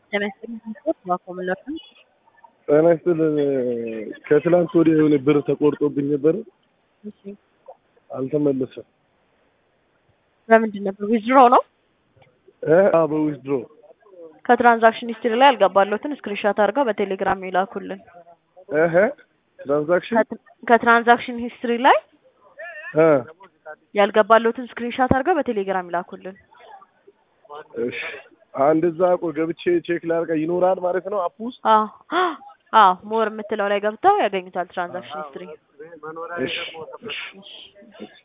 ጤና ይስጥልኝ ስፖርት ባኮመለር ነው። ጤና ይስጥልን። ከትላንት ወዲያ የሆነ ብር ተቆርጦብኝ ነበር፣ እሺ አልተመለሰም። በምንድን ነበር? ዊዝድሮ ነው። እ አዎ በዊዝድሮ ከትራንዛክሽን ሂስትሪ ላይ ያልገባለትን ስክሪንሻት አድርገው በቴሌግራም ይላኩልን። እህ ትራንዛክሽን ከት- ከትራንዛክሽን ሂስትሪ ላይ እ ያልገባለትን ስክሪንሻት አድርገው በቴሌግራም ይላኩልን። እሺ አንድ እዛ ቆይ ገብቼ ቼክ ላድርጋ ይኖራል ማለት ነው አፕ ውስጥ። አዎ አዎ ሞር የምትለው ላይ ገብተው ያገኙታል ትራንዛክሽን ሂስትሪ። እሺ እሺ